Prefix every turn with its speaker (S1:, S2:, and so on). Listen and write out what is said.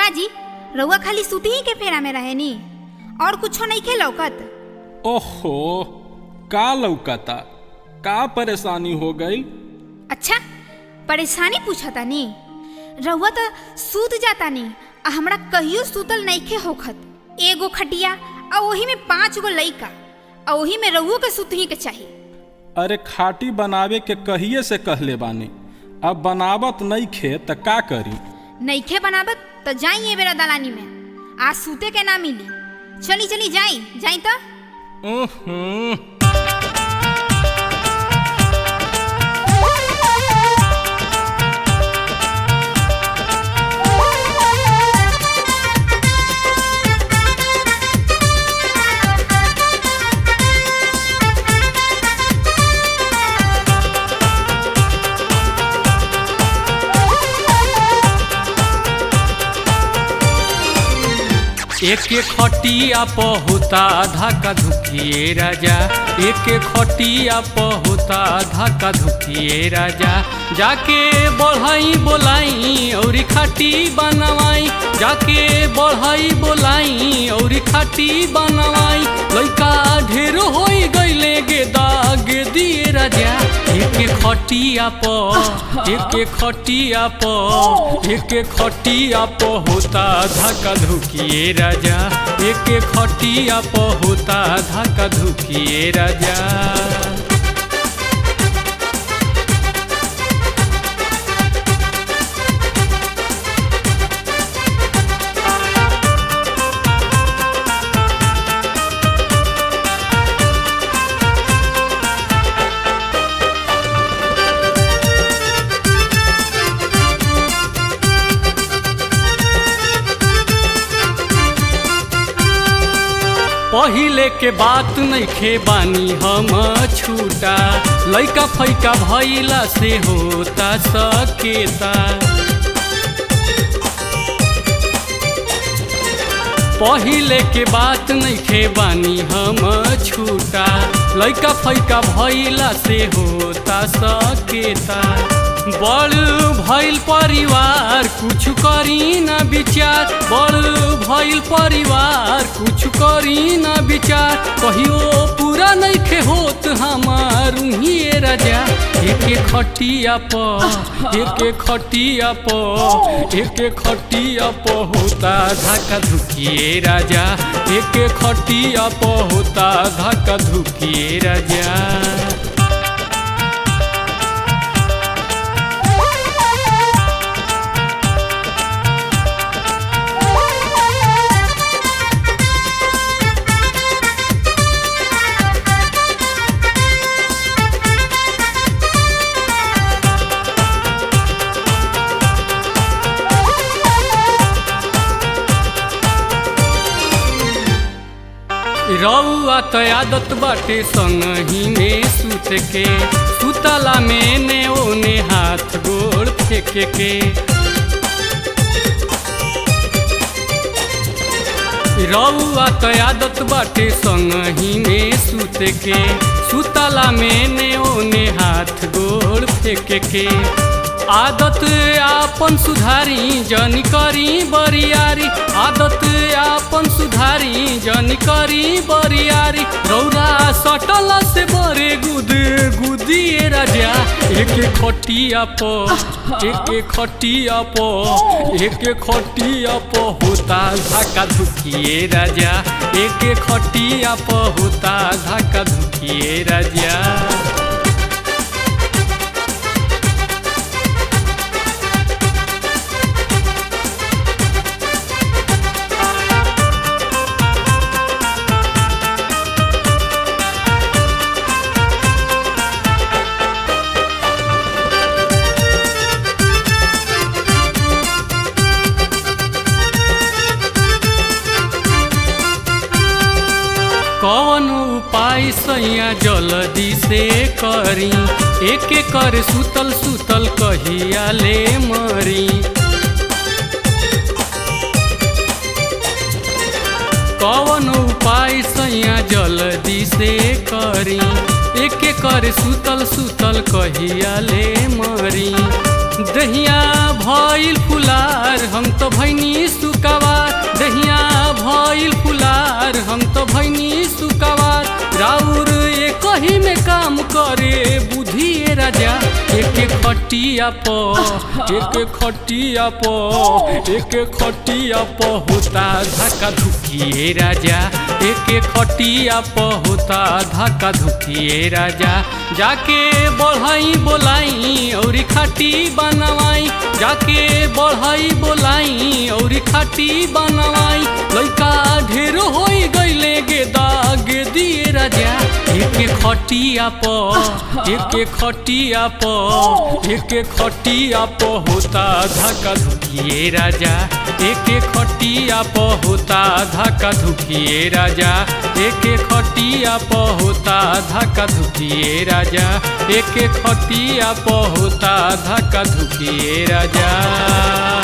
S1: काजी रउआ खाली सुती ही के फेरा में रहे नी और कुछो नहीं खे लौकत
S2: ओहो का लौकता का परेशानी हो गई
S1: अच्छा परेशानी पूछता नी रउआ तो सूत जाता नी आ हमरा कहियो सूतल नइखे होखत एगो खटिया आ ओही में पांच गो लइका आ ओही में रउओ के सुतही के चाही
S2: अरे खाटी बनावे के कहिए से कहले बानी अब बनावत नहीं खे त का करी
S1: नइखे बनावत तो जाई ए बेरा दलानी में आज सूते के ना मिली चली चली जाई जाई तो
S2: उहुं,
S3: एके खटिया पहुता धक्का धुकिए राजा एके खटिया पहुता धक्का धुकिए राजा जाके बढ़ाई बोलाई और खाटी बनवाई जाके बढ़ाई बोलाई और खाटी बनवाई लइका ढेर होई गईले गे दाग दिए राजा एके खटिया प एके खटिया प एके खटिया प होता धक्का धुकिए राजा एके खटिया प होता धक्का धुकिए राजा पहिले के बात नइखे बानी हम छूटा लइका फैका भइला से होता सकेता पहिले के बात नइखे बानी हम छूटा लइका फैका भइला से होता सकेता बड़ भइल परिवार कुछ करी न विचार बड़ भइल परिवार कुछ करी न विचार कहियो पूरा नइखे होत हमार उहिए राजा एके खटिया प एके खटिया प एके खटिया प होता धक्का धुकिए राजा एके खटिया प होता धक्का धुकिए राजा रउआ त आदत बाटे संगही में सुत के सुतला में ने ओने हाथ गोड़ फेंके के रउआ त आदत बाटे संगही में सुत के सुतला में ने ओने हाथ गोड़ फेंके के आदत आपन सुधारी जन करी बरियारी आदत आपन सुधारी जन करी बरियारी रौरा सटल से बरे गुद गुदिए राजा एके खटिया प एके खटिया प एके खटिया प होता धक्का धुकिए राजा एके खटिया प होता धक्का धुकिए राजा कौन उपाय सैया जल्दी से करी एक कर सुतल सुतल कहिया ले मरी कौन उपाय सैया जल्दी से करी एक कर सुतल सुतल कहिया ले मरी दहिया भइल फुलार हम तो भैनी सुख खटिया प एक खटिया प एक खटिया प होता धक्का धुकिए राजा एक खटिया प होता धक्का धुकिए राजा जाके बढ़ाई बोलाई और खाटी बनवाई जाके बढ़ाई बोलाई और खाटी बनवाई लइका ढेर होई गइले गे दाग दिए राजा एक खटिया प एक खटिया प एक खटिया प होता धक्का धुकिए राजा एक खटिया प होता धक्का धुकिए राजा एक खटिया प होता धक्का धुकिए राजा एक खटिया प होता धक्का धुकिए राजा